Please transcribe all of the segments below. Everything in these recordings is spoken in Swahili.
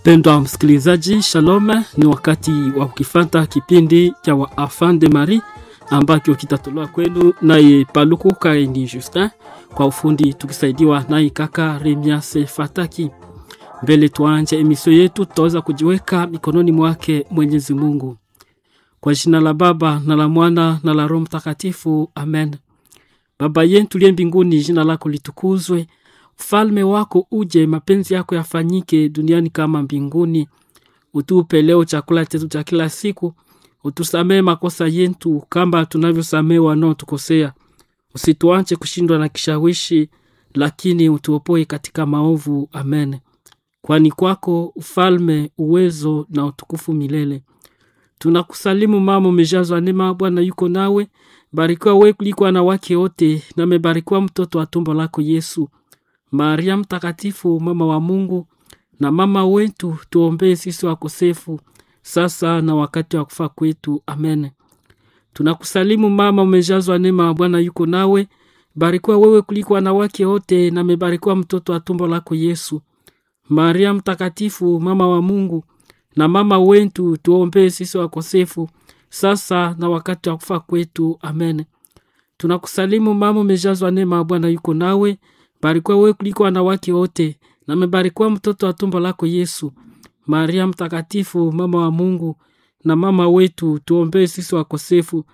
Mpendwa msikilizaji, shalom. Ni wakati wa kukifata kipindi cha wa Enfant de Marie ambacho kitatolewa kwenu naye Paluku Kaini Justin, kwa ufundi tukisaidiwa naye kaka Remias Fataki. Mbele tuanje emisio yetu, tutaweza kujiweka mikononi mwake Mwenyezi Mungu. Kwa jina la Baba na la Mwana na la Roho Mtakatifu, amen. Baba yetu tuliye mbinguni, jina lako litukuzwe ufalme wako uje, mapenzi yako yafanyike duniani kama mbinguni. Utupe leo chakula chetu cha kila siku, utusamee makosa yetu kama tunavyosamee wanaotukosea, usituache kushindwa na kishawishi, lakini utuopoe katika maovu. Amen. Kwani kwako ufalme, uwezo na utukufu milele. Tunakusalimu mama, umejazwa neema, Bwana yuko nawe, barikiwa wewe kuliko wanawake wote, na amebarikiwa mtoto wa tumbo lako Yesu. Maria Mtakatifu, mama wa Mungu na mama wetu, tuombee sisi wakosefu, sasa na wakati wa kufa kwetu. Amen. Tunakusalimu mama, umejazwa neema, Bwana yuko nawe, barikiwa wewe kuliko wanawake wote, na amebarikiwa mtoto wa tumbo lako Yesu. Maria Mtakatifu, mama wa Mungu na mama wetu, tuombee sisi wakosefu, sasa na wakati wa kufa kwetu. Amen. Tunakusalimu mama, umejazwa neema, Bwana yuko nawe barikiwa wewe kuliko wanawake wote, na amebarikiwa mtoto wa tumbo lako Yesu. Maria Mtakatifu, mama wa Mungu na mama wetu, tuombee sisi wakosefu,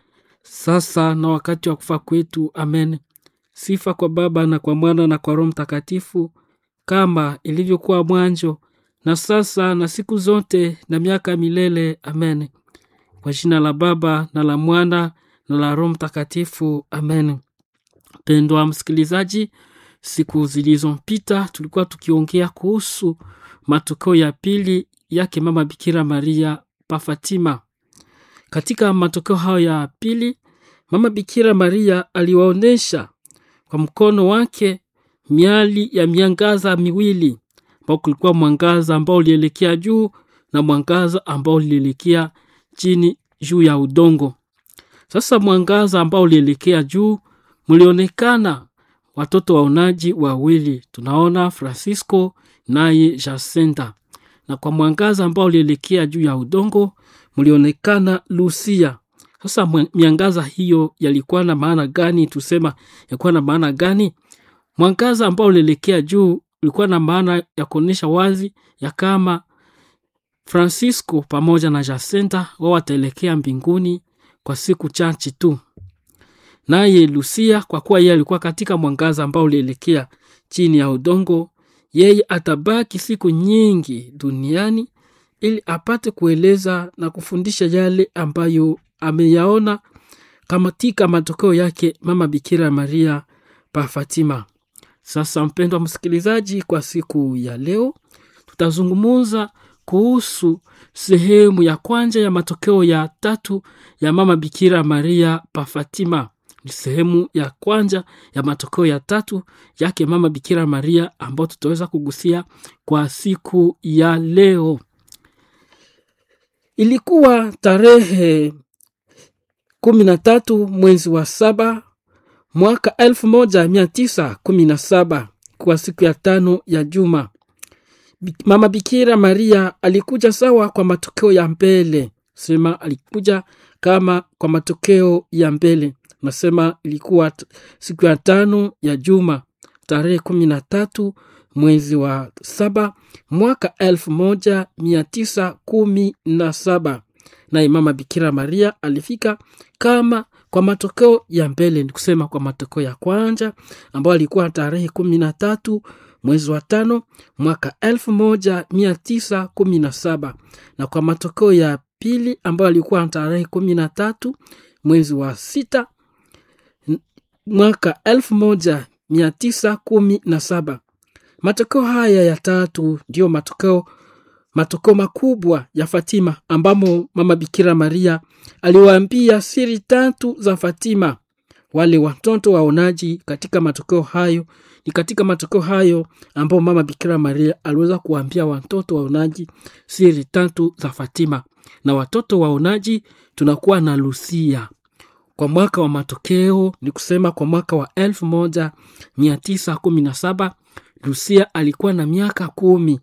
sasa na wakati wa kufa kwetu. Amen. Sifa kwa Baba na kwa Mwana na kwa Roho Mtakatifu, kama ilivyokuwa mwanzo, na sasa na siku zote, na miaka milele. Amen. Kwa jina la Baba na la Mwana na la Roho Mtakatifu. Amen. Pendwa msikilizaji, Siku zilizopita tulikuwa tukiongea kuhusu matokeo ya pili yake mama Bikira Maria pa Fatima. Katika matokeo hayo ya pili, mama Bikira Maria aliwaonyesha kwa mkono wake miali ya miangaza miwili, ambao kulikuwa mwangaza ambao ulielekea juu na mwangaza ambao ulielekea chini juu ya udongo. Sasa mwangaza ambao ulielekea juu mlionekana watoto waonaji wawili, tunaona Francisco naye Jacinta, na kwa mwangaza ambao ulielekea juu ya udongo mlionekana Lucia. Sasa miangaza hiyo yalikuwa na maana gani? Tusema yalikuwa na maana gani? Mwangaza ambao ulielekea juu ulikuwa na maana ya kuonyesha wazi ya kama Francisco pamoja na Jacinta wao wataelekea mbinguni kwa siku chache tu naye Lucia kwa kuwa yeye alikuwa katika mwangaza ambao ulielekea chini ya udongo, yeye atabaki siku nyingi duniani ili apate kueleza na kufundisha yale ambayo ameyaona katika matokeo yake mama Bikira Maria pa Fatima. Sasa mpendwa msikilizaji, kwa siku ya leo tutazungumza kuhusu sehemu ya kwanza ya matokeo ya tatu ya mama Bikira Maria pa Fatima ni sehemu ya kwanza ya matokeo ya tatu yake mama Bikira Maria ambayo tutaweza kugusia kwa siku ya leo. Ilikuwa tarehe kumi na tatu mwezi wa saba mwaka elfu moja mia tisa kumi na saba kwa siku ya tano ya juma. Mama Bikira Maria alikuja sawa kwa matokeo ya mbele, sema alikuja kama kwa matokeo ya mbele nasema ilikuwa siku ya tano ya juma tarehe kumi na tatu mwezi wa saba mwaka elfu moja mia tisa kumi na saba naye mama Bikira Maria alifika kama kwa matokeo ya mbele, ni kusema kwa matokeo ya kwanza ambayo alikuwa tarehe kumi na tatu mwezi wa tano mwaka elfu moja mia tisa kumi na saba na kwa matokeo ya pili ambayo alikuwa tarehe kumi na tatu mwezi wa sita mwaka elfu moja mia tisa kumi na saba. Matokeo haya ya tatu ndiyo matokeo matokeo makubwa ya Fatima, ambamo mama Bikira Maria aliwaambia siri tatu za Fatima wale watoto waonaji. Katika matokeo hayo ni katika matokeo hayo ambao mama Bikira Maria aliweza kuwaambia watoto waonaji siri tatu za Fatima, na watoto waonaji tunakuwa na Lucia kwa mwaka wa matokeo ni kusema kwa mwaka wa elfu moja mia tisa kumi na saba Lucia alikuwa na miaka kumi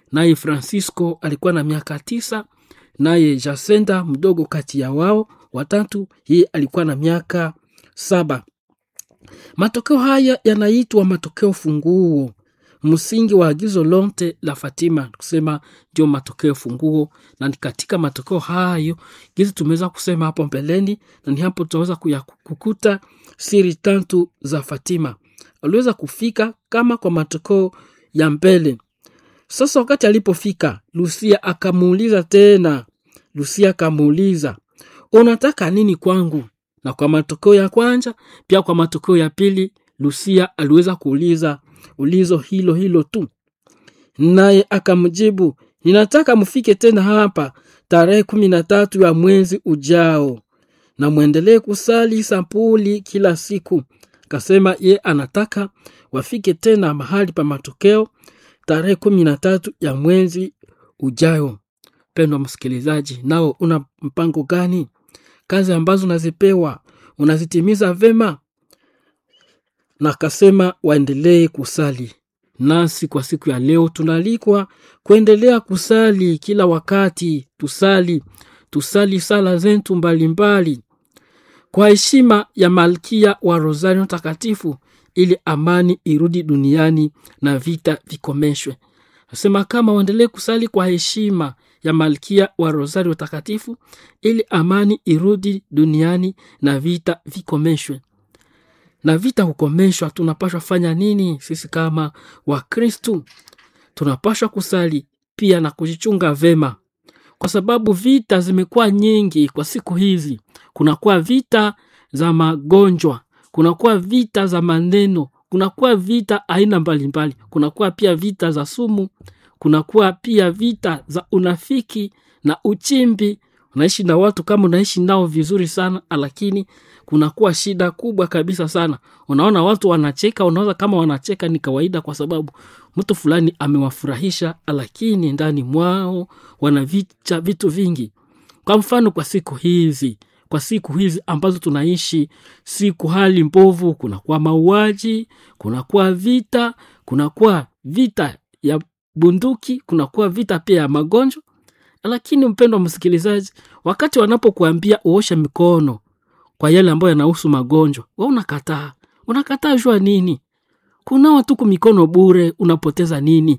naye Francisco alikuwa na miaka tisa, naye Jacinta mdogo kati ya wao watatu, yeye alikuwa na miaka saba. Matokeo haya yanaitwa matokeo funguo, msingi wa agizo lote la Fatima, kusema ndio matokeo funguo, na ni katika matokeo hayo gizi tumeweza kusema hapo mbeleni, na ni hapo tutaweza kukuta siri tatu za Fatima. Aliweza kufika kama kwa matokeo ya mbele. Sasa wakati alipofika, Lucia akamuuliza tena, Lucia akamuuliza unataka nini kwangu? Na kwa matokeo ya kwanza pia kwa matokeo ya pili, Lucia aliweza kuuliza ulizo hilo hilo tu, naye akamjibu, ninataka mfike tena hapa tarehe kumi na tatu ya mwezi ujao na mwendelee kusali sampuli kila siku. Kasema ye anataka wafike tena mahali pa matokeo tarehe kumi na tatu ya mwezi ujao. Pendwa msikilizaji, nao una mpango gani? Kazi ambazo unazipewa unazitimiza vema? Na akasema waendelee kusali. Nasi kwa siku ya leo tunaalikwa kuendelea kusali kila wakati. Tusali, tusali sala zetu mbalimbali kwa heshima ya Malkia wa Rosario Takatifu, ili amani irudi duniani na vita vikomeshwe. Nasema kama waendelee kusali kwa heshima ya Malkia wa Rosario Takatifu, ili amani irudi duniani na vita vikomeshwe. Na vita hukomeshwa, tunapashwa fanya nini? Sisi kama Wakristu tunapashwa kusali pia na kujichunga vema, kwa sababu vita zimekuwa nyingi kwa siku hizi. Kunakuwa vita za magonjwa, kunakuwa vita za maneno, kunakuwa vita aina mbalimbali, kunakuwa pia vita za sumu, kunakuwa pia vita za unafiki na uchimbi. Unaishi na watu kama unaishi nao vizuri sana, lakini kunakuwa shida kubwa kabisa sana. Unaona watu wanacheka, unaona kama wanacheka ni kawaida, kwa sababu mtu fulani amewafurahisha, lakini ndani mwao wanavicha vitu vingi. Kwa mfano, kwa siku hizi kwa siku hizi ambazo tunaishi, siku hali mbovu, kunakuwa mauaji, kunakuwa vita, kunakuwa vita ya bunduki, kunakuwa vita pia ya magonjwa. Lakini mpendwa msikilizaji, wakati wanapokuambia uoshe mikono kwa yale ambayo yanahusu magonjwa, we unakataa. Unakataa jua nini? Kunawa tuku mikono bure, unapoteza nini?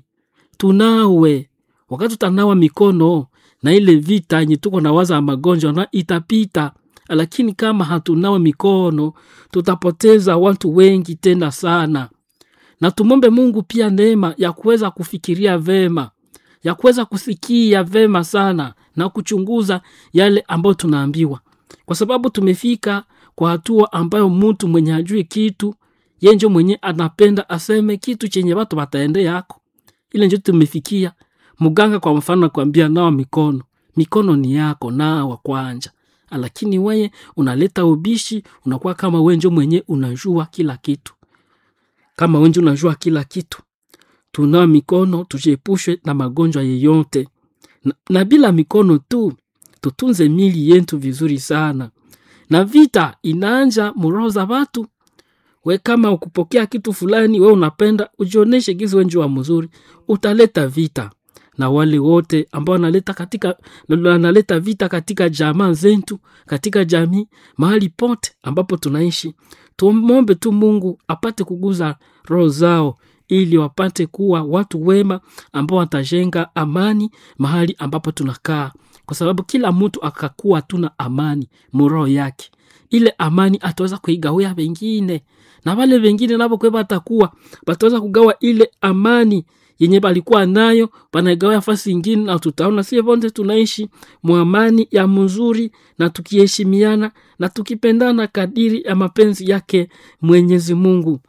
Tunawe wakati utanawa mikono na ile vita yenye tuko na waza ya magonjwa na itapita, lakini kama hatunawa mikono tutapoteza watu wengi tena sana. Na tumombe Mungu pia neema ya kuweza kufikiria vema, ya kuweza kusikia vema sana na kuchunguza yale ambayo tunaambiwa, kwa sababu tumefika kwa hatua ambayo mtu mwenye hajui kitu yenjo mwenye anapenda aseme kitu chenye watu wataende yako, ile njo tumefikia. Mganga kwa mfano nakwambia nawa mikono, mikono ni yako, nawa kwanja, lakini weye unaleta ubishi, unakuwa kama wenjo mwenye unajua kila kitu, kama wenjo unajua kila kitu. Tunawa mikono, tujiepushe na magonjwa yeyote na, na bila mikono tu tutunze mili yetu vizuri sana. Na vita inaanja muroho za watu. We kama ukupokea kitu fulani, we unapenda ujioneshe gizi wenjo wa mzuri, utaleta vita na wale wote ambao wanaleta katika wanaleta vita katika jamaa zetu, katika jamii, mahali pote ambapo tunaishi. Tumombe tu Mungu apate kuguza roho zao ili wapate kuwa watu wema ambao watajenga amani mahali ambapo tunakaa, kwa sababu kila mtu akakuwa tuna amani muroho yake, ile amani ataweza kuigawia wengine, na wale wengine nabo kwe batakuwa bataweza kugawa ile amani yenye balikuwa nayo banaigawa fasi ingine, na tutaona sie vonte tunaishi mwamani ya mzuri na tukiheshimiana na tukipendana kadiri ya mapenzi yake Mwenyezi Mungu.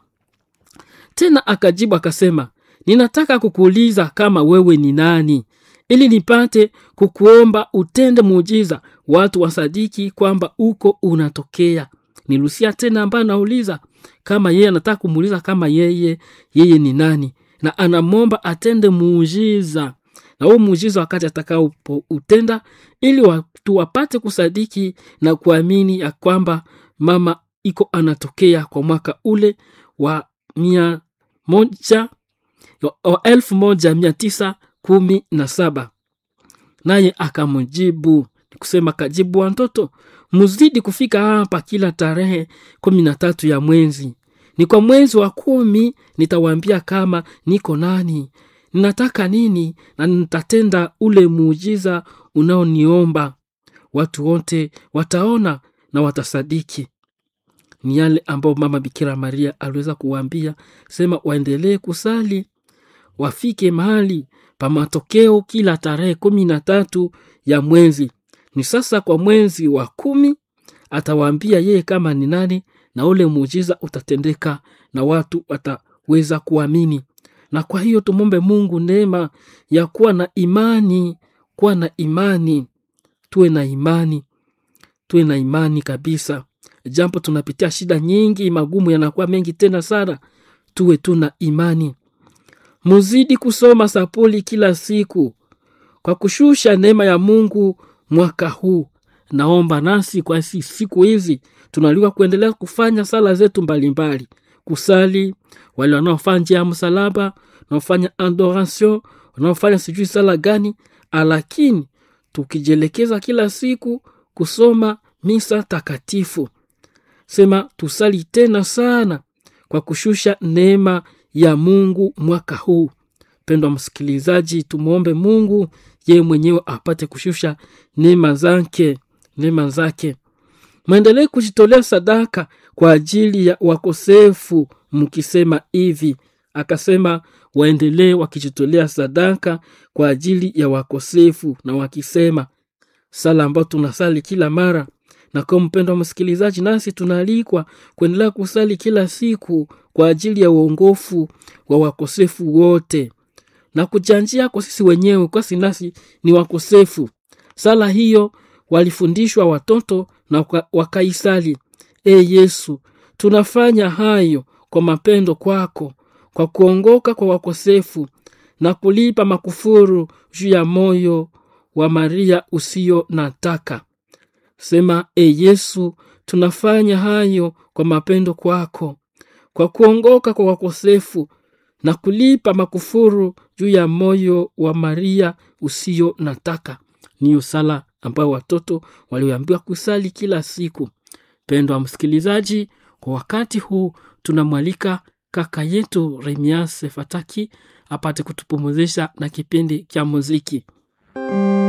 Tena akajibu akasema, ninataka kukuuliza kama wewe ni nani, ili nipate kukuomba utende muujiza, watu wasadiki kwamba uko unatokea. Ni Lucia tena ambaye anauliza kama yeye anataka kumuuliza kama yeye yeye ni nani na anamwomba atende muujiza, na huo muujiza wakati atakao utenda, ili watu wapate kusadiki na kuamini ya kwamba mama iko anatokea kwa mwaka ule wa mia moja wa elfu moja mia tisa kumi na saba naye akamjibu kusema kajibu watoto muzidi kufika hapa kila tarehe kumi na tatu ya mwezi ni kwa mwezi wa kumi nitawaambia kama niko nani ninataka nini na nitatenda ule muujiza unaoniomba watu wote wataona na watasadiki ni yale ambayo mama bikira maria aliweza kuwaambia sema waendelee kusali wafike mahali pa matokeo kila tarehe kumi na tatu ya mwezi ni sasa kwa mwezi wa kumi atawaambia yeye kama ni nani na ule muujiza utatendeka na watu wataweza kuamini na kwa hiyo tumombe mungu neema ya kuwa na imani kuwa na imani tuwe na imani tuwe na imani kabisa jambo tunapitia shida nyingi magumu yanakuwa mengi tena sana tuwe tu na imani muzidi kusoma sapuli kila siku kwa kushusha neema ya mungu mwaka huu naomba nasi kwa si- siku hizi tunaliwa kuendelea kufanya sala zetu mbalimbali kusali wale wanaofanya njia ya msalaba wanaofanya adoration wanaofanya sijui sala gani lakini tukijielekeza kila siku kusoma misa takatifu sema tusali tena sana kwa kushusha neema ya mungu mwaka huu mpendwa msikilizaji tumwombe mungu yeye mwenyewe apate kushusha neema zake neema zake mwendelee kujitolea sadaka kwa ajili ya wakosefu mkisema hivi akasema waendelee wakijitolea sadaka kwa ajili ya wakosefu na wakisema sala ambayo tunasali kila mara na kwa mpendo wa msikilizaji nasi tunaalikwa kuendelea kusali kila siku kwa ajili ya uongofu wa wakosefu wote na kujanjia kwa sisi wenyewe kwasi nasi ni wakosefu sala hiyo walifundishwa watoto na waka- wakaisali e yesu tunafanya hayo kwa mapendo kwako kwa kuongoka kwa wakosefu na kulipa makufuru juu ya moyo wa maria usio na taka sema e yesu tunafanya hayo kwa mapendo kwako kwa kuongoka kwa wakosefu na kulipa makufuru juu ya moyo wa maria usio na taka niyo sala ambayo watoto walioambiwa kusali kila siku pendo wa msikilizaji kwa wakati huu tunamwalika kaka yetu remias fataki apate kutupumuzisha na kipindi cha muziki